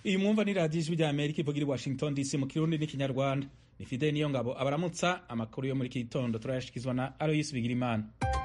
iyi mwumva ni radiyo ijwi rya amerika ivugira i washington dc mu kirundi n'ikinyarwanda ni fide niyo ngabo abaramutsa amakuru yo muri iki gitondo turayashikizwa na aloyisi bigirimana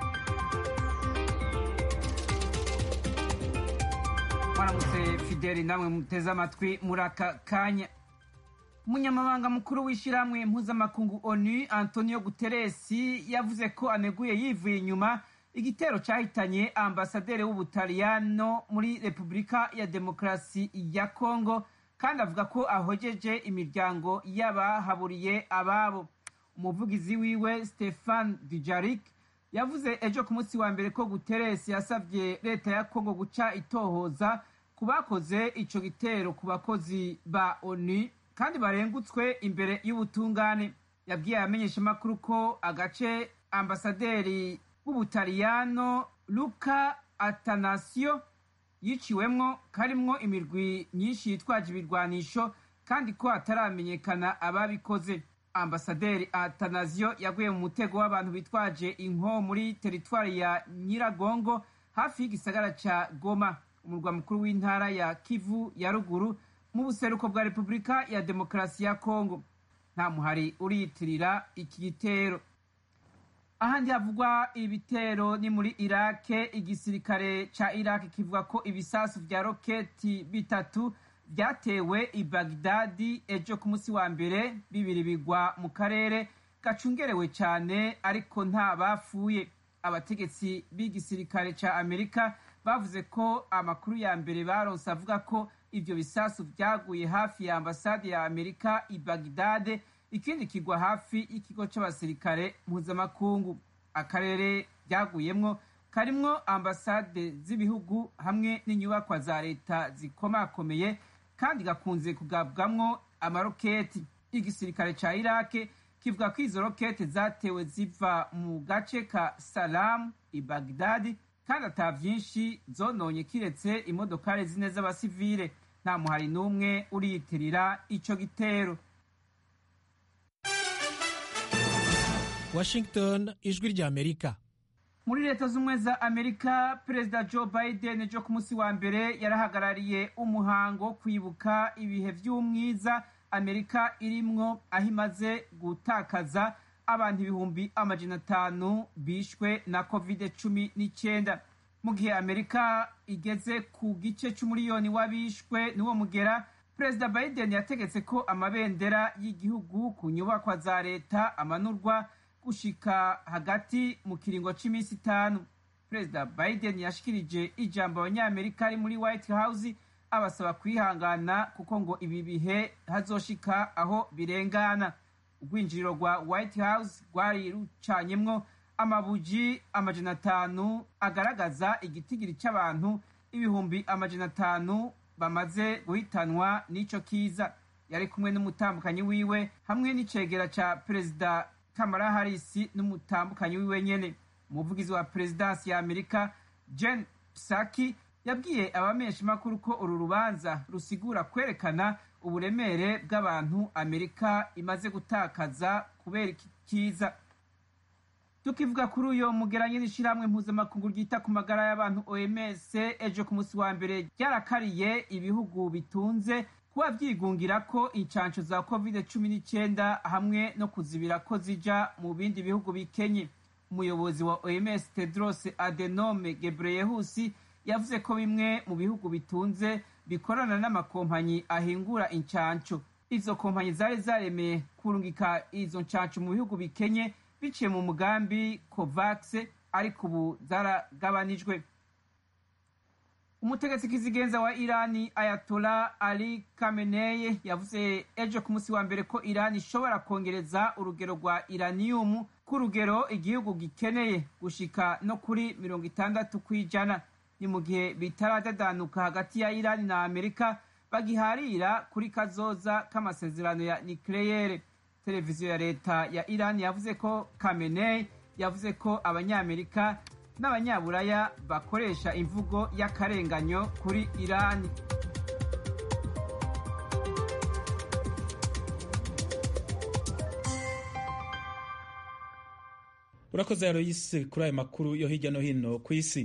mwaramutse fideli namwe muteze amatwi muri aka kanya umunyamabanga mukuru w'ishyirahamwe mpuzamakungu onu antonio guteresi yavuze ko aneguye yivuye inyuma igitero cyahitanye ambasaderi w'ubutaliyano muri repubulika ya demokarasi ya kongo kandi avuga ko ahogeje imiryango y'abahaburiye ababo umuvugizi wiwe stefan dijarik yavuze ejo ku munsi wa mbere ko guteresi yasabye leta ya kongo guca itohoza ku bakoze ico gitero ku bakozi ba onu kandi barengutswe imbere y'ubutungane yabwiye abamenyeshamakuru ko agace ambasaderi w'ubutaliyano luka atanasio yiciwemwo karimwo imirwi myinshi yitwaje ibirwanisho kandi ko hataramenyekana ababikoze ambasaderi atanasio yaguye mu mutego w'abantu bitwaje inko muri teritwari ya nyiragongo hafi y'igisagara ca goma umurwa mukuru w'intara ya kivu ya ruguru mu buseruko bwa repubulika ya demokarasi ya kongo nta muhari uriyitirira iki gitero ahandi havugwa ibitero ni muri irake igisirikare ca irake kivuga ko ibisasu vya roketi bitatu vyatewe i bagdadi ejo ku munsi wa mbere bibiri bigwa mu karere gacungerewe cane ariko nta bapfuye abategetsi b'igisirikare ca amerika bavuze ko amakuru ya mbere baronse avuga ko ivyo bisasu vyaguye hafi ya ambasade ya amerika i bagdade ikindi kigwa hafi y'ikigo c'abasirikare mpuzamakungu akarere byaguyemwo karimwo ambasade z'ibihugu hamwe n'inyubakwa za leta zikomakomeye kandi gakunze kugabwamwo amaroketi igisirikare ca irake kivuga ko izo roketi zatewe ziva mu gace ka salamu i bagdadi kandi ata vyinshi zononye kiretse imodokari zine z'abasivile nta muhari n'umwe uriyitirira ico gitero washington ijwi rya amerika muri leta z'ubumwe za amerika perezida joe biden ejo ku munsi wa mbere yarahagarariye umuhango wo kwibuka ibihe vy'umwiza amerika irimwo aho imaze gutakaza abantu ibihumbi amajana atanu bishwe na covid cumi n'icyenda mu gihe amerika igeze ku gice c'umuriyoni w'abishwe n'uwo mugera perezida biden yategetse ko amabendera y'igihugu ku nyubakwa za leta amanurwa gushika hagati mu kiringo c'iminsi itanu perezida biden yashikirije ijambo abanyamerika ari muri white house abasaba kwihangana kuko ngo ibi bihe hazoshika aho birengana urwinjiriro rwa white house rwari rucanyemwo amabuji amajana atanu agaragaza igitigiri c'abantu ibihumbi amajana atanu bamaze guhitanwa n'ico kiza yari kumwe n'umutambukanyi wiwe hamwe n'icegera ca perezida kamara harisi n'umutambukanyi wiwe nyene umuvugizi wa perezidansi ya amerika jen psaki yabwiye abamenyeshamakuru ko uru rubanza rusigura kwerekana uburemere bw'abantu amerika imaze gutakaza kubera iki kiza tukivuga kuri uyo mugeranye n'ishirahamwe mpuzamakungu ryita ku magara y'abantu oms ejo ku munsi wa mbere ryarakariye ibihugu bitunze kuba vyigungira ko incanco za covid cumi n'icyenda hamwe no kuzibira ko zija mu bindi bihugu bikenye umuyobozi wa oms tedros adenome gebreyehusi yavuze ko bimwe mu bihugu bitunze bikorana n'amakompanyi ahingura incanco izo kompanyi zari zaremeye kurungika izo ncanco mu bihugu bikenye biciye mu mugambi covax ariko ubu zaragabanijwe umutegetsi kizigenza wa irani ayatola ali kameneye yavuze ejo ku munsi wa mbere ko irani ishobora kongereza urugero rwa iraniyumu ku rugero igihugu gikeneye gushika no kuri mirongo itandatu ku ijana ni mu gihe bitaradadanuka hagati ya irani na amerika bagiharira kuri kazoza k'amasezerano ya nikleyere televiziyo ya leta ya irani yavuze ko kameneye yavuze ko abanyamerika n'abanyaburaya bakoresha imvugo y'akarenganyo kuri irani urakoze yaroyisi kuri ayo makuru yo hirya no hino ku isi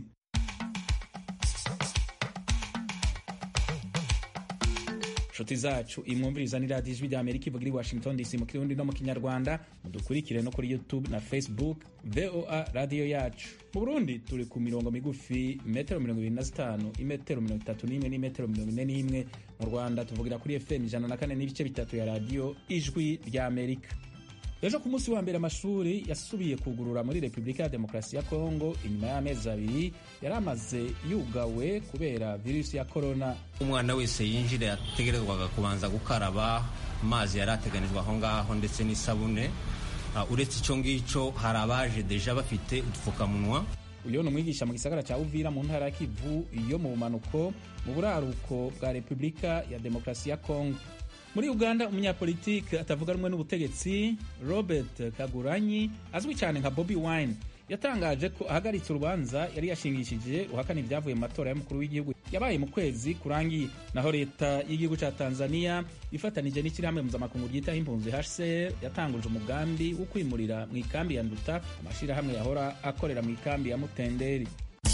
nshuti zacu imwumviriza ni radiyo ijwi rya amerika ivuga iri washington dc mu kirundi no mu kinyarwanda mudukurikire no kuri youtube na facebook voa radiyo yacu mu burundi turi ku mirongo migufi metero mirongo ibiri na zitanu imetero mirongo itatu n'imwe n'imetero mirongo ine n'imwe mu rwanda tuvugira kuri fm ijana na kane n'ibice bitatu ya radiyo ijwi rya amerika ejo ku munsi wa mbere amashuri yasubiye kugurura muri repubulika ya demokarasi ya kongo inyuma y'amezi abiri yari amaze yugawe kubera virusi ya korona umwana wese yinjira yategerezwaga kubanza gukaraba amazi yari ateganijwe aho ngaho ndetse n'isabune uh, uretse icyo ngicyo hari abaje deja bafite udupfukamunwa uyu ni umwigisha mu gisagara cya uvira mu ntara ya kivu yo mu bumanuko mu buraruko bwa repubulika ya demokarasi ya kongo muri uganda umunyapolitike atavuga rumwe n'ubutegetsi robert kaguranyi azwi cyane nka bobi wine yatangaje ko ahagaritse urubanza yari yashingishije uhakana ibyavuye mu matora y'umukuru w'igihugu yabaye mu kwezi kurangiye naho leta y'igihugu cya tanzania ifatanije n'ishyirahamwe mpuzamakungu ryitaho impunzi hcr yatanguje umugambi wo kwimurira mu ikambi ya nduta amashyirahamwe yahora akorera mu ikambi ya mutenderi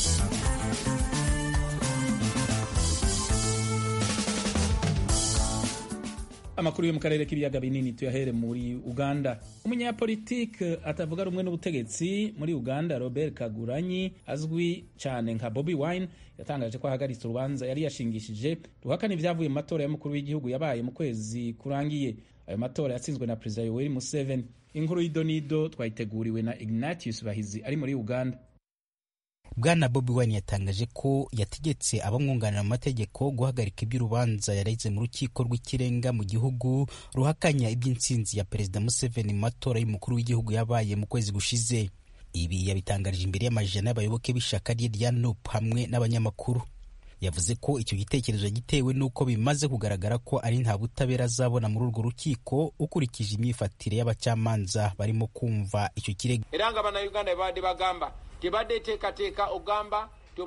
amakuru yo mu karere k'ibiyaga binini tuyahere muri uganda umunyapolitike atavuga rumwe n'ubutegetsi muri uganda robert kaguranyi azwi cyane nka bobi wine yatangaje ko ahagaritse urubanza yari yashingishije ruhakana ibyavuye mu matora y'umukuru w'igihugu yabaye mu kwezi kurangiye ayo matora yatsinzwe na perezida yoweri museveni inkuru y'idonido twayiteguriwe na ignatius bahizi ari muri uganda bwana bobi wine yatangaje ko yategetse abamwunganira mu mategeko guhagarika iby'urubanza yareze mu rukiko rw'ikirenga mu gihugu ruhakanya iby'intsinzi ya perezida museveni mu matora y'umukuru w'igihugu yabaye mu kwezi gushize ibi yabitangarije imbere y'amajana y'abayoboke b'ishyaka rye rya nup hamwe n'abanyamakuru yavuze ko icyo gitekerezo gitewe n'uko bimaze kugaragara ko ari nta butabera azabona muri urwo rukiko ukurikije imyifatire y'abacamanza barimo kumva icyo kirego era nga bannayuganda babadde bagamba tebadde teekateeka ogamba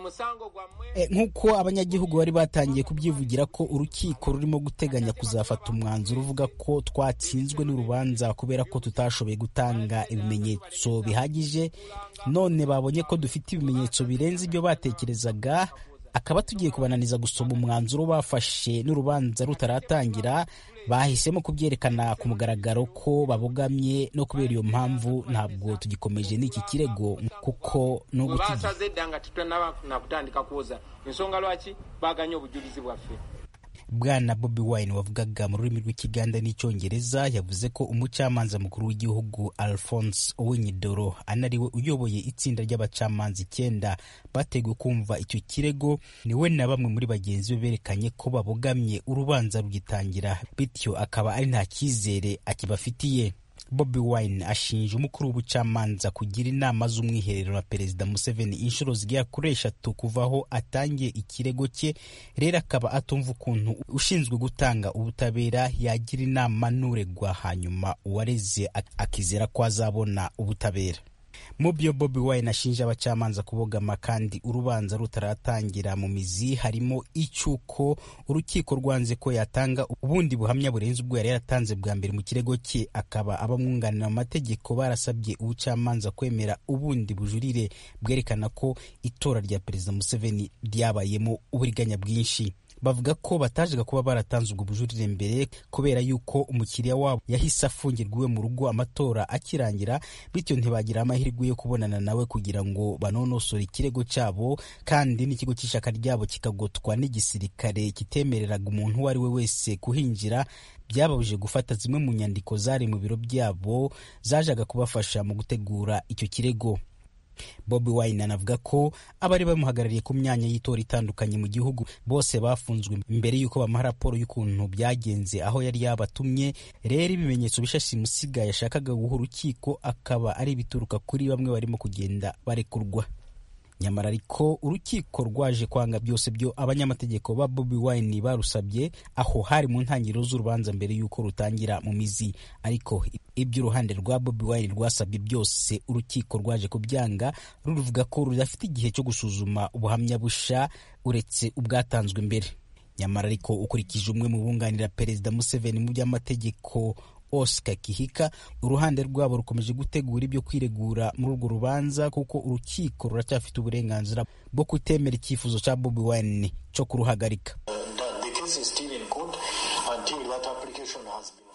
nk'uko abanyagihugu bari batangiye kubyivugira ko urukiko rurimo guteganya kuzafata umwanzuro uvuga ko twatsinzwe n'urubanza kubera ko tutashoboye gutanga ibimenyetso bihagije none babonye ko dufite ibimenyetso birenze ibyo batekerezaga akaba tugiye kubananiza gusoma umwanzuro bafashe n'urubanza rutaratangira bahisemo kubyerekana ku mugaragaro ko babogamye no kubera iyo mpamvu ntabwo tugikomeje n'iki kirego kuko basaze eddanga titwanaba nakutandika kuwoza ensonga lwaki baganye obujulizi bwaffe bwana bobi wine wavugaga mu rurimi rw'ikiganda n'icyongereza yavuze ko umucamanza mukuru w'igihugu alphonse owenyidoro anariwe uyoboye itsinda ry'abacamanza icyenda bateguye kumva icyo kirego niwe na bamwe muri bagenzi be berekanye ko babogamye urubanza rugitangira bityo akaba ari nta cyizere akibafitiye bobi wine ashinja umukuru w'ubucamanza kugira inama z'umwiherero na perezida museveni inshuro zigera kuri eshatu kuva aho atangiye ikirego cye rero akaba atumva ukuntu ushinzwe gutanga ubutabera yagira inama n'uregwa hanyuma uwareze akizera ko azabona ubutabera mu byo bobi wine ashinja abacamanza kubogama kandi urubanza rutaratangira mu mizi harimo icy'uko urukiko rwanze ko yatanga ubundi buhamya burenze ubwo yari yaratanze bwa mbere mu kirego cye akaba abamwunganira mu mategeko barasabye ubucamanza kwemera ubundi bujurire bwerekana ko itora rya perezida museveni ryabayemo uburiganya bwinshi bavuga ko batajaga kuba baratanze ubwo bujurire mbere kubera yuko umukiriya wabo yahise afungirwa iwe mu rugo amatora akirangira bityo ntibagira amahirwe yo kubonana nawe kugira ngo banonosore ikirego cyabo kandi n'ikigo cy'ishyaka ryabo kikagotwa n'igisirikare kitemereraga umuntu uwo ari we wese kuhinjira byababujije gufata zimwe mu nyandiko zari mu biro byabo zajaga kubafasha mu gutegura icyo kirego bobi wine anavuga ko abari bamuhagarariye ku myanya y'itora itandukanye mu gihugu bose bafunzwe mbere y'uko bamuha raporo y'ukuntu byagenze aho yari yabatumye rero ibimenyetso bishashi musiga yashakaga guha urukiko akaba ari ibituruka kuri bamwe barimo kugenda barekurwa nyamara ariko urukiko rwaje kwanga byose byo abanyamategeko ba bobi wine barusabye aho hari mu ntangiriro z'urubanza mbere y'uko rutangira mu mizi ariko iby'uruhande rwa bobi wine rwasabye byose urukiko rwaje kubyanga ruruvuga ko rudafite igihe cyo gusuzuma ubuhamya busha uretse ubwatanzwe mbere nyamara ariko ukurikije umwe mu bunganira perezida museveni mu by'amategeko oscar kihika uruhande rwabo rukomeje gutegura ibyo kwiregura muri urwo rubanza kuko urukiko ruracyafite uburenganzira bwo kutemera icyifuzo cya bobi wine cyo kuruhagarika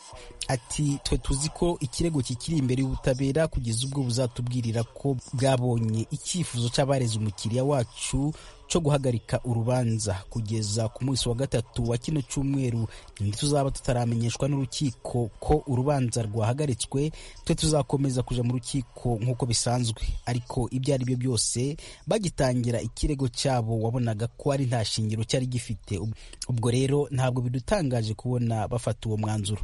ati twe tuzi ko ikirego kikiri imbere y'ubutabera kugeza ubwo buzatubwirira ko bwabonye icyifuzo cy'abareze umukiriya wacu cyo guhagarika urubanza kugeza ku munsi wa gatatu wa kino cyumweru ntituzaba tutaramenyeshwa n'urukiko ko urubanza rwahagaritswe twe tuzakomeza kuja mu rukiko nk'uko bisanzwe ariko ibyo ari byo byose bagitangira ikirego cyabo wabonaga ko ari nta shingiro cyari gifite ubwo rero ntabwo bidutangaje kubona bafata uwo mwanzuro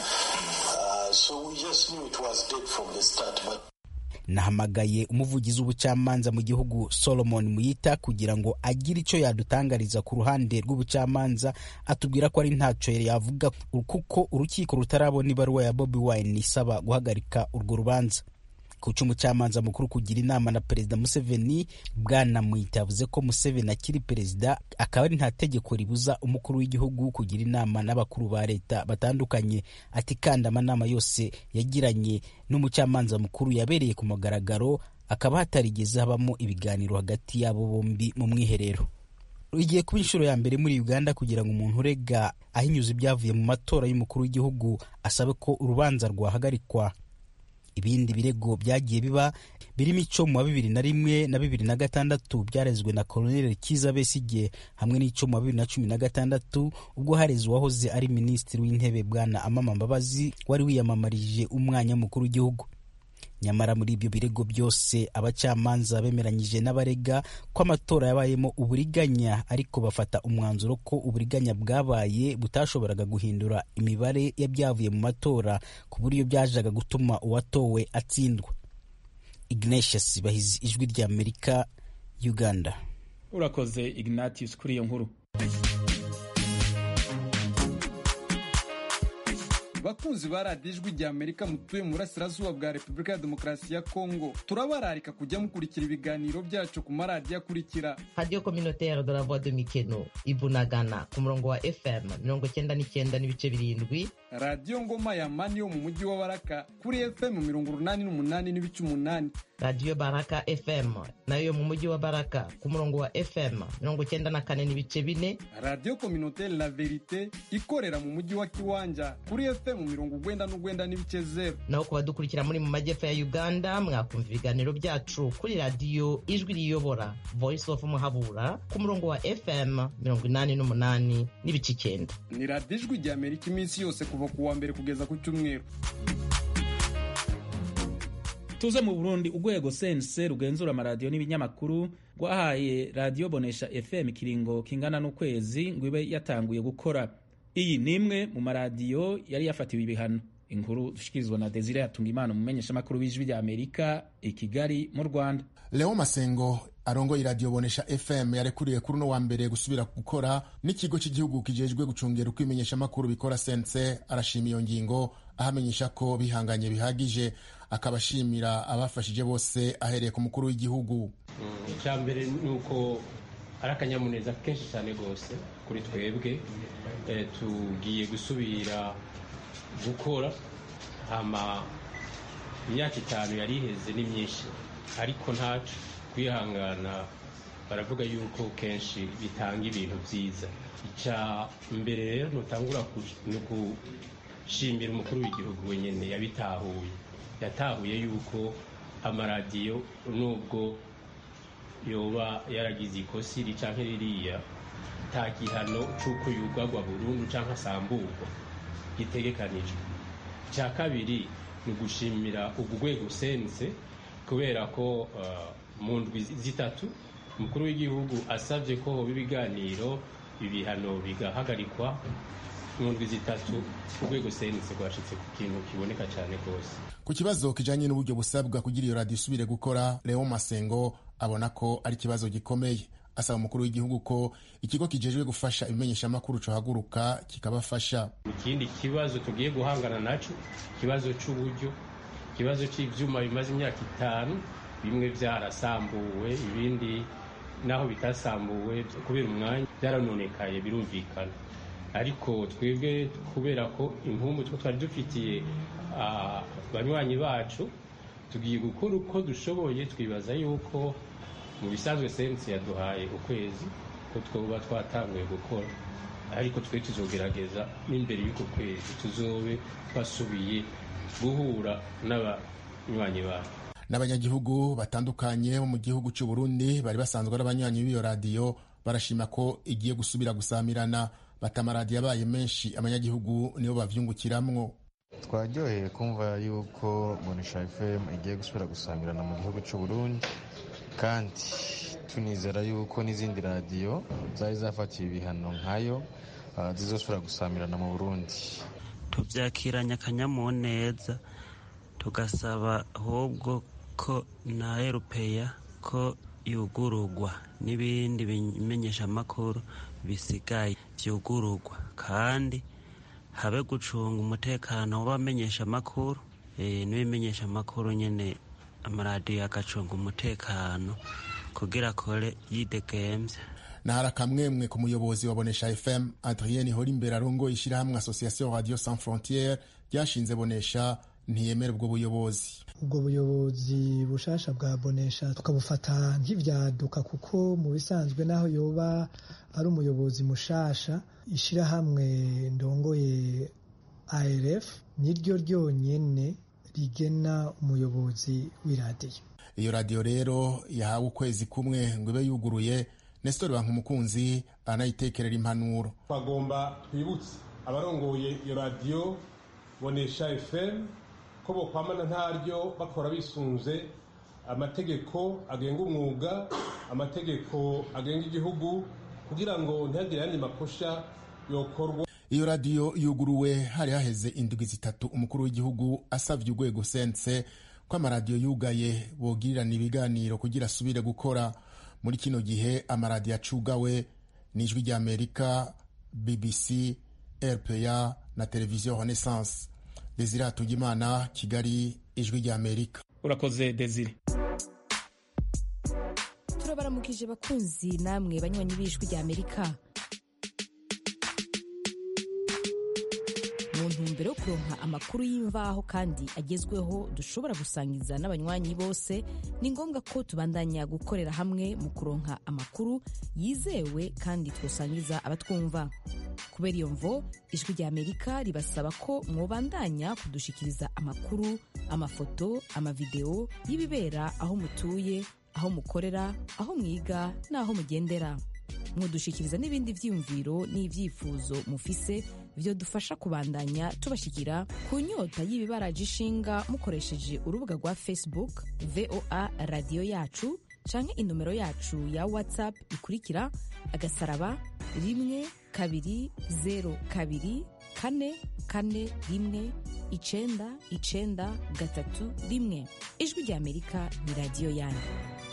nahamagaye umuvugizi w'ubucamanza mu gihugu solomon muyita kugira ngo agire icyo yadutangariza ku ruhande rw'ubucamanza atubwira ko ari ntacyo yavuga kuko urukiko rutarabona ibaruwa ya bobi wine isaba guhagarika urwo rubanza kuca umucamanza mukuru kugira inama na perezida museveni bwana muyita yavuze ko museveni akiri perezida akaba ari nta tegeko ribuza umukuru w'igihugu kugira inama n'abakuru ba leta batandukanye ati kandi amanama yose yagiranye n'umucamanza mukuru yabereye ku mugaragaro akaba hatarigeze habamo ibiganiro hagati y'abo bombi mu mwiherero igiye kuba inshuro ya mbere muri uganda kugira ngo umuntu urega ahinyuza ibyavuye mu matora y'umukuru w'igihugu asabe ko urubanza rwahagarikwa ibindi birego byagiye biba birimo icyo mu wa bibiri na rimwe na bibiri na gatandatu byarezwe na koloneli kiza besigye hamwe n'icyo mu wa bibiri na cumi na gatandatu ubwo hareze uwahoze ari minisitiri w'intebe bwana amama mbabazi wari wiyamamarije umwanya mukuru w'igihugu nyamara muri ibyo birego byose abacamanza bemeranyije n'abarega ko amatora yabayemo uburiganya ariko bafata umwanzuro ko uburiganya bwabaye butashoboraga guhindura imibare y'ibyavuye mu matora ku buryo byajaga gutuma uwatowe atsindwa ignatius bahizi ijwi rya amerika uganda urakoze ignatius kuri iyo nkuru bakunzi ba radiyo ijwi rya amerika mutuye mu burasirazuba bwa repubulika ya demokarasi ya kongo turabararika kujya mukurikira ibiganiro byacu ku maradiyo akurikira radiyo kominotere de la voix de mikeno ibunagana ku murongo wa fm mirongo cyenda n'icyenda n'ibice birindwi radiyo ngoma ya mani yo mu mujyi wa baraka kuri fm mirongo urunani n'umunani n'ibice umunani radiyo baraka fm nayo yo mu mujyi wa baraka ku murongo wa fm mirongo cyenda na kane n'ibice bine radiyo kominotere la verite ikorera mu mujyi wa kiwanja kuri fm mirongo ugwenda n'ugwenda n'ibice zeru naho ku badukurikira muri mu majyepfo ya uganda mwakumva ibiganiro byacu kuri radiyo ijwi riyobora voice of muhabura ku murongo wa fm mirongo inani n'umunani n'ibice icyenda ni radiyo ijwi rya amerika iminsi yose kuva ku wa mbere kugeza ku cyumweru tuze mu burundi urwego sense rugenzura amaradiyo n'ibinyamakuru rwahaye radiyo bonesha fm ikiringo kingana n'ukwezi ngo ibe yatanguye gukora iyi ni imwe mu maradiyo yari yafatiwe ibihano inkuru dushikirizwa na desire yatunga imana umumenyeshamakuru w'ijwi rya amerika i kigali mu rwanda leo masengo arongoye iradiyo bonesha fm yarekuriwe kuri uno wa mbere gusubira gukora n'ikigo cy'igihugu kijejwe gucungera uko ibimenyeshamakuru bikora sense arashima iyo ngingo ahamenyesha ko bihanganye bihagije akaba ashimira abafashije bose ahereye ku mukuru w'igihugu icya mbere ni uko ari akanyamuneza kenshi cyane rwose kuri twebwe tugiye gusubira gukora hama imyaka itanu yari iheze ni myinshi ariko ntacu kwihangana baravuga yuko kenshi bitanga ibintu byiza icya mbere rero ntutangura ni ugushimira umukuru w'igihugu wenyine yabitahuye yatahuye yuko amaradiyo nubwo yoba yaragize ikosi ricanke ririya nta gihano cy'uko yugagwa burundu cyangwa asamburwa gitegekanijwe icya kabiri ni ugushimira urwego sense kubera ko mu ndwi zitatu umukuru w'igihugu asabye ko hoba ibiganiro ibihano bigahagarikwa mu ndwi zitatu urwego sense rwashyitse ku kintu kiboneka cyane rwose ku kibazo kijanye n'uburyo busabwa kugira iyo radiyo isubire gukora leo masengo abona ko ari ikibazo gikomeye asaba umukuru w'igihugu ko ikigo kijejwe gufasha ibimenyeshamakuru cohaguruka kikabafasha ikindi kibazo tugiye guhangana naco ikibazo c'uburyo ikibazo c'ivyuma bimaze imyaka itanu bimwe vyarasambuwe ibindi naho bitasambuwe kubera umwanya byaranonekaye birumvikana ariko twebwe kubera ko impumbu two twari dufitiye banywanyi bacu tugiye gukora uko dushoboye twibaza yuko mu bisanzwe sensi yaduhaye ukwezi ko twoba twatanguye gukora ariko twe tuzogerageza n'imbere y'uko kwezi tuzobe basubiye guhura n'abanywanyi babo n'abanyagihugu batandukanye bo mu gihugu cy'u Burundi bari basanzwe ari abanywanyi b'iyo radiyo barashima ko igiye gusubira gusamirana bata amaradiyo abaye menshi abanyagihugu nibo bavyungukiramwo twaryoheye kumva yuko bonesha fm igiye gusubira gusamirana mu gihugu cy'u Burundi kandi tunizera yuko n'izindi radiyo zari zafatiwe ibihano nkayo zizosubira gusamirana mu burundi tubyakiranye akanyamuneza tugasaba ahubwo ko na erupeya ko yugururwa n'ibindi bimenyeshamakuru bisigaye byugururwa kandi habe gucunga umutekano w'abamenyeshamakuru n'ibimenyeshamakuru nyine amaradiyo agacunga umutekano kugira akore yidegemvya nahari akamwemwe ku muyobozi wa bonesha fm adrien horimbere arongoye ishyirahamwe association radio sans frontiere ryashinze bonesha ntiyemera ubwo buyobozi ubwo buyobozi bushasha bwa bonesha tukabufata nk'ivyaduka kuko mu bisanzwe naho yoba ari umuyobozi mushasha ishyirahamwe ndongoye arf niryo ryonyene rigena umuyobozi w'iradiyo iyo radiyo rero yahawe ukwezi kumwe ngo ibe yuguruye nestor bankumukunzi anayitekerera impanuro twagomba twibutse abarongoye iyo radiyo bonesha fm ko bokwamana ntaryo bakora bisunze amategeko agenga umwuga amategeko agenga igihugu kugira ngo ntihagire ayandi makosha yokorwa iyo radiyo yuguruwe hari haheze indwi zitatu umukuru w'igihugu asabye urwego sense ko amaradiyo yugaye bogirirana ibiganiro kugira asubire gukora muri kino gihe amaradiyo acugawe n'ijwi ry'amerika bbc rpa na televiziyo renaissance desire hatungimana kigali ijwi ry'amerika urakoze desire turabaramukije bakunzi namwe banywanyi b'ijwi ry'amerika mu ntumbero yo kuronka amakuru y'imvaho kandi agezweho dushobora gusangiza n'abanywanyi bose ni ngombwa ko tubandanya gukorera hamwe mu kuronka amakuru yizewe kandi twosangiza abatwumva kubera iyo mvo ijwi rya amerika ribasaba ko mwobandanya kudushikiriza amakuru amafoto amavideo y'ibibera aho mutuye aho mukorera aho mwiga n'aho mugendera mwodushikiriza n'ibindi vyiyumviro n'ivyifuzo mufise vyo dufasha kubandanya tubashikira ku nyota y'ibibaraje ishinga mukoresheje urubuga rwa facebook voa radiyo yacu canke inomero yacu ya whatsapp ikurikira agasaraba rimwe kabiri zero kabiri kane kane rimwe icenda icenda gatatu rimwe ijwi rya amerika ni radiyo yanyu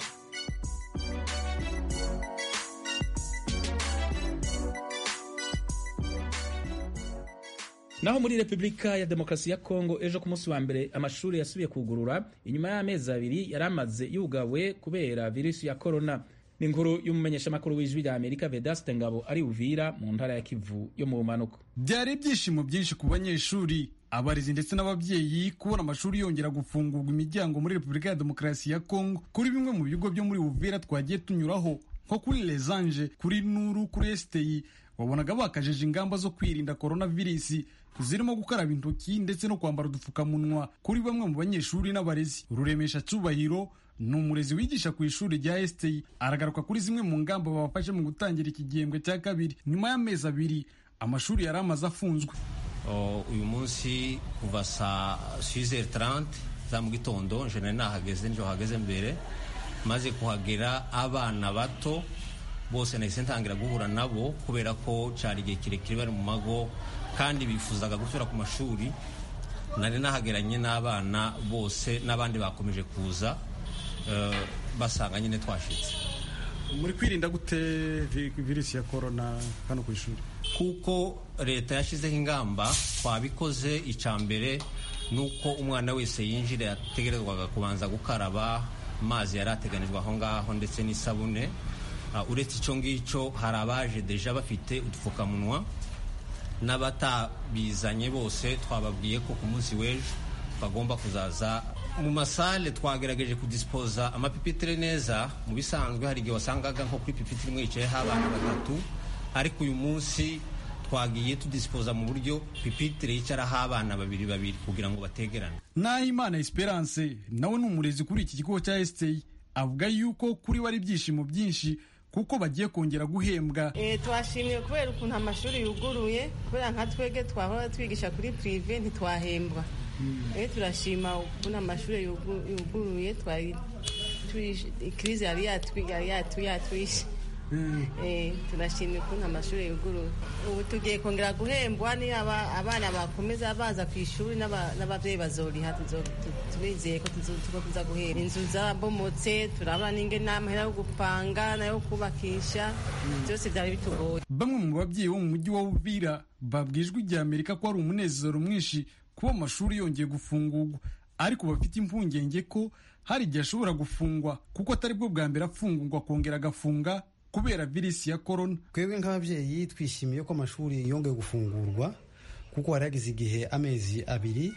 naho muri repubulika ya demokarasi ya kongo ejo ku munsi wa mbere amashuri yasubiye kugurura inyuma y'amezi abiri yari amaze yugawe kubera virusi ya korona ni inkuru y'umumenyeshamakuru w'ijwi rya amerika vedaste ngabo ari uvira mu ntara ya kivu yo mu bumanuko byari ibyishimo byinshi ku banyeshuri abarezi ndetse n'ababyeyi kubona amashuri yongera gufungurwa imiryango muri repubulika ya demokarasi ya kongo kuri bimwe mu bigo byo muri uvira twagiye tunyuraho nko kuri lezange kuri nuru kuri esiteyi wabonaga bakajeje ingamba zo kwirinda coronavirus zirimo gukaraba intoki ndetse no kwambara udupfukamunwa kuri bamwe mu banyeshuri n'abarezi ruremesha cyubahiro ni umurezi wigisha ku ishuri rya STI aragaruka kuri zimwe mu ngamba babafashe mu gutangira iki gihembwe cya kabiri nyuma y'amezi abiri amashuri yari amaze afunzwe uyu munsi kuva saa 6h30 za mu gitondo nje nari nahageze nje hageze mbere maze kuhagera abana bato bose nahise ntangira guhura nabo kubera ko cyari igihe kirekire bari mu mago kandi bifuzaga gusubira ku mashuri nari nahageranye n'abana bose n'abandi bakomeje kuza basanga nyine twashitse muri kwirinda gute virusi ya korona hano ku ishuri kuko leta yashyizeho ingamba twabikoze icya mbere ni uko umwana wese yinjira yategerezwaga kubanza gukaraba amazi yari ateganijwe aho ngaho ndetse n'isabune uretse icyo ngicyo hari abaje deja bafite udupfukamunwa n'abatabizanye bose twababwiye ko ku munsi w'ejo bagomba kuzaza mu masale twagerageje kudisipoza amapipitire neza mu bisanzwe hari igihe wasangaga nko kuri pipitire imwe yicayeho abana batatu ariko uyu munsi twagiye tudisipoza mu buryo pipitire yicaraho abana babiri babiri kugira ngo bategerane nahimana esperance nawe ni umurezi kuri iki kigo cya esiteyi avuga yuko kuri we ari ibyishimo byinshi kuko bagiye kongera guhembwa twashimiye kubera ukuntu amashuri yuguruye kubera nka twege twahora twigisha kuri pirive ntitwahembwa rero turashima ukuntu amashuri yuguruye twari ikirizi yari yatwishe turashimye ukuntu amashuri yuguruye ubu tugiye kongera guhembwa ni abana bakomeza baza ku ishuri n'ababyeyi bazoriha turizeye ko tuza guhemba inzu zarabomotse turabona n'inge n'amahera yo gupanga nayo kubakisha byose byari bitugoye bamwe mu babyeyi bo mu mujyi wa Uvira babwijwe igihe Amerika ko ari umunezero mwinshi kuba amashuri yongeye gufungurwa ariko bafite impungenge ko hari igihe ashobora gufungwa kuko atari bwo bwa mbere afungurwa akongera agafunga kubera virisi ya korona twebwe nk'ababyeyi twishimiye ko amashuri yongeye gufungurwa kuko hari hagize igihe amezi abiri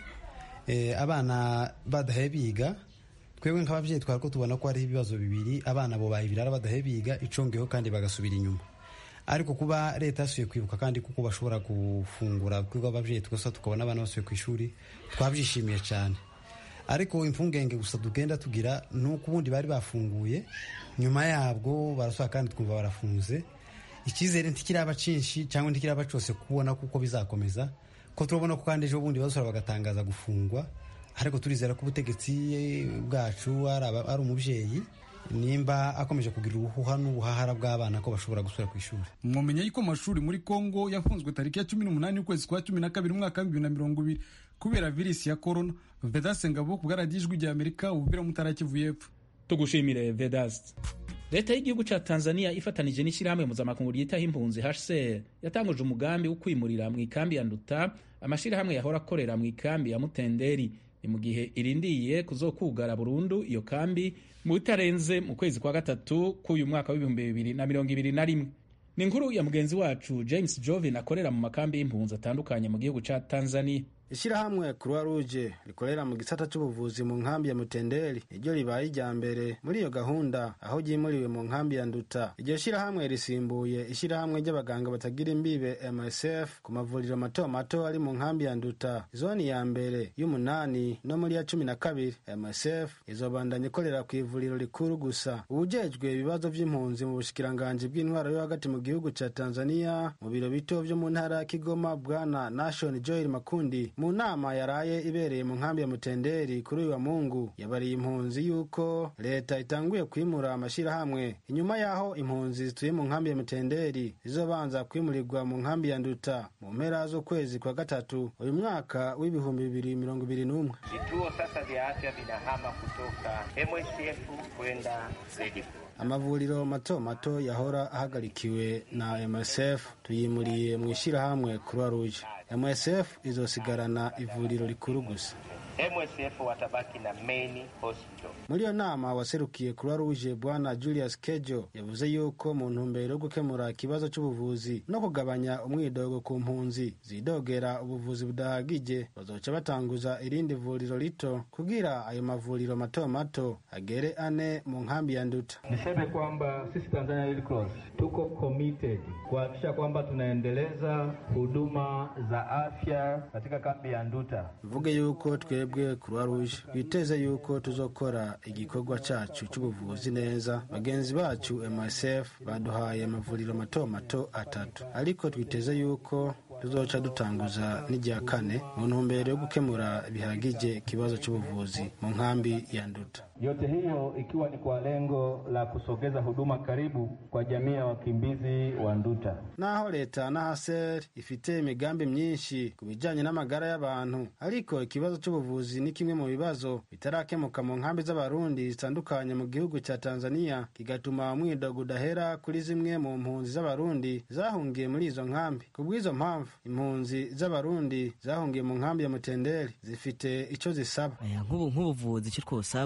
abana badahe biga twebwe nk'ababyeyi twari ko tubona ko hariho ibibazo bibiri abana bo bayibirara badahe biga icongeho kandi bagasubira inyuma ariko kuba leta yasuye kwibuka kandi kuko bashobora gufungura twebwe ababyeyi twese tukabona abana basuye ku ishuri twabyishimiye cyane ariko impungenge gusa tugenda tugira ni uko ubundi bari bafunguye nyuma yabwo barasaba kandi twumva barafunze icyizere ntikiraba cyinshi cyangwa ntikiraba cyose kubona kuko bizakomeza ko turabona ko kandi ejo bundi bazasura bagatangaza gufungwa ariko turizera ko ubutegetsi bwacu ari umubyeyi nimba akomeje kugira uruhuha n'ubuhahara bw'abana ko bashobora gusubira ku ishuri mwamenya yuko amashuri muri kongo yafunzwe tariki ya cumi n'umunani y'ukwezi kwa cumi na kabiri umwaka wa bibiri na mirongo ibiri kubera virisi ya korona vedase ngabo ku bwaragijwi rya amerika ubuvira mutarakivu y'epfo tugushimire vedasi leta y'igihugu cya tanzania ifatanije n'ishyirahamwe mpuzamakungu ryitaho impunzi hcr yatanguje umugambi wo kwimurira mu ikambi ya nduta amashyirahamwe yahora akorera mu ikambi ya mutenderi ni mu gihe irindiye kuzokugara burundu iyo kambi mu bitarenze mu kwezi kwa gatatu k'uyu mwaka w'ibihumbi bibiri na mirongo ibiri na rimwe ni inkuru ya mugenzi wacu james jovin akorera mu makambi y'impunzi atandukanye mu gihugu cya tanzania ishyirahamwe croix rouge rikorera mu gisata cy'ubuvuzi mu nkambi ya mutenderi iryo ribaye irya mbere muri iyo gahunda aho ryimuriwe mu nkambi ya nduta iryo shyirahamwe risimbuye ishyirahamwe ry'abaganga batagira imbibe msf ku mavuriro mato mato ari mu nkambi ya nduta zoni ya mbere y'umunani no muri ya cumi na kabiri msf izobandanya ikorera ku ivuriro rikuru gusa ubujejwe ibibazo by'impunzi mu bushikiranganji bw'intwaro yo hagati mu gihugu cya tanzania mu biro bito byo mu ntara ya kigoma bwana nation joel makundi mu nama yaraye ibereye mu nkambi ya mutenderi kuri uyu wa mungu yabariye impunzi yuko leta itanguye kwimura amashyirahamwe inyuma y'aho impunzi zituye mu nkambi ya mutenderi zizobanza kwimurirwa mu nkambi ya nduta mu mpera z'ukwezi kwa gatatu uyu mwaka w'ibihumbi bibiri mirongo ibiri n'umwe vituo sasa vya afya vinahama kutoka MSF kwenda ZDF amavuriro mato mato yahora ahagarikiwe na msf tuyimuriye mu ishyirahamwe croix rouge msf izosigarana ivuriro rikuru gusa MSF watabaki na main hospital. muri iyo nama waserukiye croix rouge bwana julius kejo yavuze yuko mu ntumbero yo gukemura ikibazo cy'ubuvuzi no kugabanya umwidogo ku mpunzi zidogera ubuvuzi budahagije bazoca batanguza irindi vuriro rito kugira ayo mavuriro mato mato agere ane mu nkambi ya nduta Niseme kwamba sisi Tanzania Red Cross tuko committed kuhakikisha kwamba tunaendeleza huduma za afya katika kambi ya Nduta. mvuge yuko twebwe croix rouge twiteze yuko tuzokora igikorwa cyacu cy'ubuvuzi neza bagenzi bacu msf baduhaye amavuriro mato mato atatu ariko twiteze yuko tuzoca dutanguza n'irya kane mu ntumbero yo gukemura bihagije ikibazo cy'ubuvuzi mu nkambi ya nduta Yote hiyo ikiwa ni kwa lengo la kusogeza huduma karibu kwa jamii ya wakimbizi wa Nduta. naho leta na haser ifite imigambi myinshi ku bijyanye n'amagara y'abantu ariko ikibazo cy'ubuvuzi ni kimwe mu bibazo bitarakemuka mu nkambi z'abarundi zitandukanye mu gihugu cya tanzania kigatuma umwidogo udahera kuri zimwe mu mpunzi z'abarundi zahungiye muri izo nkambi ku bw'izo mpamvu impunzi z'abarundi zahungiye mu nkambi ya mutenderi zifite icyo zisaba nk'ubu nk'ubuvuzi icyo twosaba ku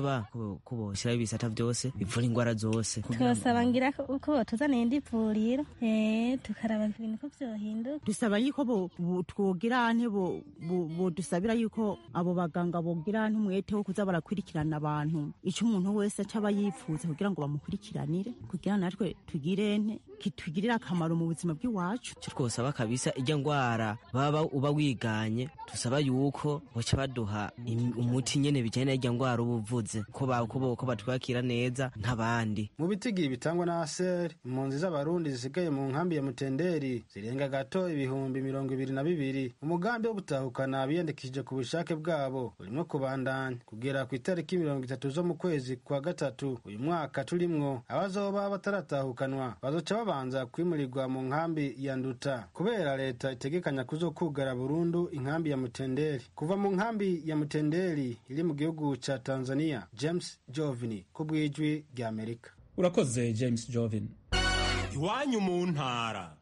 ko ko boshyiraho ibisata byose bivura indwara zose twosaba ngira ko- uko botuzaniye indi vuriro eh, tukaraba ibintu ko vyohinduka dusaba yuko bo- bo- twogira ante bo- bo- bodusabira yuko abo baganga bogira ante umwete wo kuza barakurikirana abantu icyo umuntu wese aca aba yifuza kugira ngo bamukurikiranire kugira natwe tugire nte kitugirire akamaro mu buzima bw'iwacu icyo twosaba kabisa ijya ndwara baba uba wiganye dusaba yuko baca baduha im- umuti nyene bijyanye n'ijya ndwara uba uvuze ko ba- ko bo- ko batwakira neza nk'abandi mu bitigiri bitangwa na aseri impunzi z'abarundi zisigaye mu nkambi ya mutenderi zirenga gato ibihumbi mirongo ibiri na bibiri umugambi wo gutahukana abiyandikishije ku bushake bwabo urimo kubandanya kugera ku itariki mirongo itatu zo mu kwezi kwa gatatu uyu mwaka turimwo abazoba bataratahukanwa bazoca babanza kwimurirwa mu nkambi ya nduta kubera leta itegekanya kuzokugara burundu inkambi ya mutenderi kuva mu nkambi ya mutenderi iri mu gihugu ca tanzania james jovini ku bw'ijwi rya amerika urakoze james jovin iwanyu mu ntara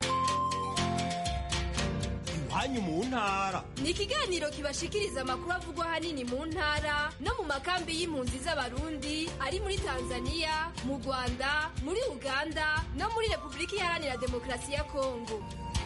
iwanyu mu ntara ni ikiganiro kibashikiriza amakuru avugwa ahanini mu ntara no mu makambi y'impunzi z'abarundi ari muri tanzania mu rwanda muri uganda no muri repubulika iharanira demokarasi ya kongo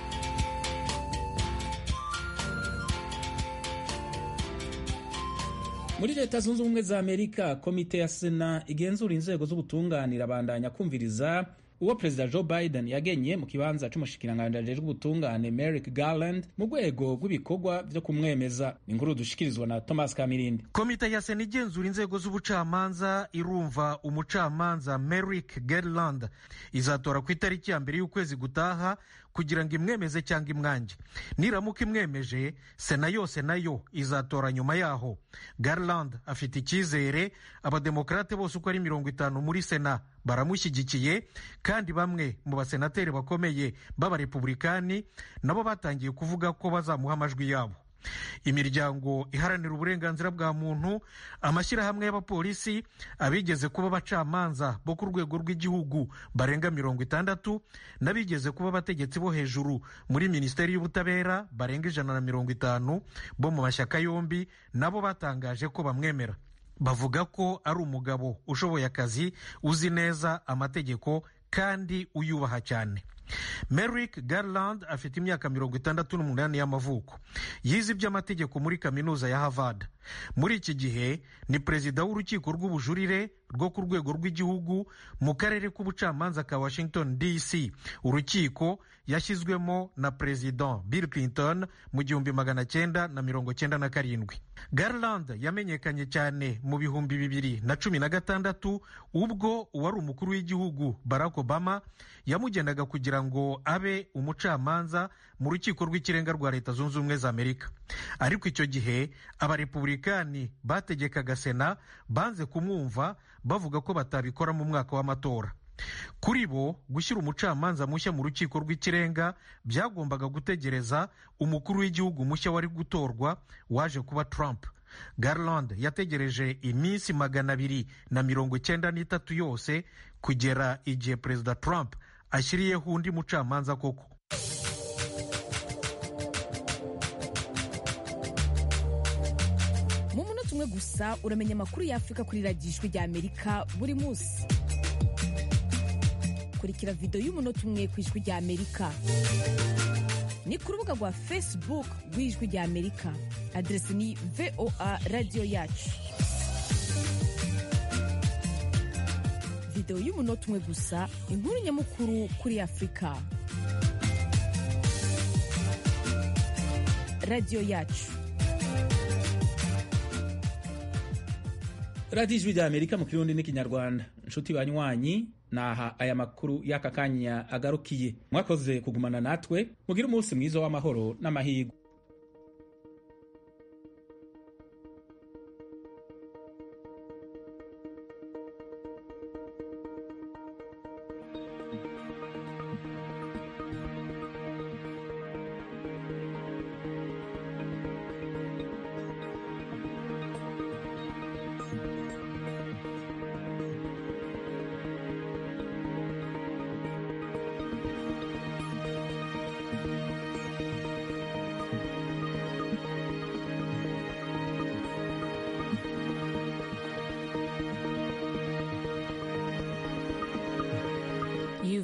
muri leta zunze ubumwe za amerika komite ya sena igenzura inzego z'ubutunganira abandanya kumviriza uwo perezida joe biden yagenye mu kibanza c'umushikiranganji ajejwe ubutungane merrick garland mu rwego rw'ibikorwa vyo kumwemeza ni inkuru dushikirizwa na thomas kamirindi komite ya sena igenzura inzego z'ubucamanza irumva umucamanza merrick garland izatora ku itariki ya mbere y'ukwezi gutaha kugira ngo imwemeze cyangwa imwange niramuka imwemeje sena yose nayo izatora nyuma yaho garland afite icyizere abademokarate bose uko ari mirongo itanu muri sena baramushyigikiye kandi bamwe mu basenateri bakomeye b'abarepublikani nabo batangiye kuvuga ko bazamuha amajwi yabo imiryango iharanira uburenganzira bwa muntu amashyirahamwe y'abapolisi abigeze kuba abacamanza bo ku rwego rw'igihugu barenga mirongo itandatu n'abigeze kuba abategetsi bo hejuru muri minisiteri y'ubutabera barenga ijana na mirongo itanu bo mu mashyaka yombi nabo batangaje ko bamwemera bavuga ko ari umugabo ushoboye akazi uzi neza amategeko kandi uyubaha cyane merrick garland afite imyaka mirongo itandatu n'umunani y'amavuko yize iby'amategeko muri kaminuza ya harvard muri iki gihe ni perezida w'urukiko rw'ubujurire rwo ku rwego rw'igihugu mu karere k'ubucamanza ka washington dc urukiko yashyizwemo na perezida bill clinton mu gihumbi magana cyenda na mirongo cyenda na karindwi garland yamenyekanye cyane mu bihumbi bibiri na cumi na gatandatu ubwo uwari umukuru w'igihugu barack obama yamugendaga kugira ngo abe umucamanza mu rukiko rw'ikirenga rwa leta zunze ubumwe za amerika ariko icyo gihe abarepublikani bategekaga sena banze kumwumva bavuga ko batabikora mu mwaka w'amatora kuri bo gushyira umucamanza mushya mu rukiko rw'ikirenga byagombaga gutegereza umukuru w'igihugu mushya wari gutorwa waje kuba trump garland yategereje iminsi magana abiri na mirongo icyenda n'itatu yose kugera igihe perezida trump ashyiriyeho undi mucamanza koko mu munota umwe gusa uramenya amakuru y'afurika kuri radiyo ijwi rya amerika buri munsi kurikira videwo y'umunota umwe ku ijwi rya amerika ni ku rubuga rwa facebook rw'ijwi rya amerika aderesi ni voa radiyo yacu videwo y'umunota umwe gusa inkuru nyamukuru kuri afurika radiyo yacu radiyo ijwi rya amerika mu kirundi n'ikinyarwanda inshuti banywanyi naha aya makuru y'aka kanya agarukiye mwakoze kugumana natwe mugire umunsi mwiza w'amahoro n'amahirwe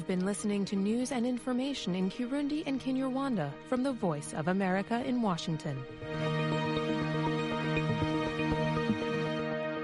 You've been listening to news and information in Kirundi and Kinyarwanda from the Voice of America in Washington.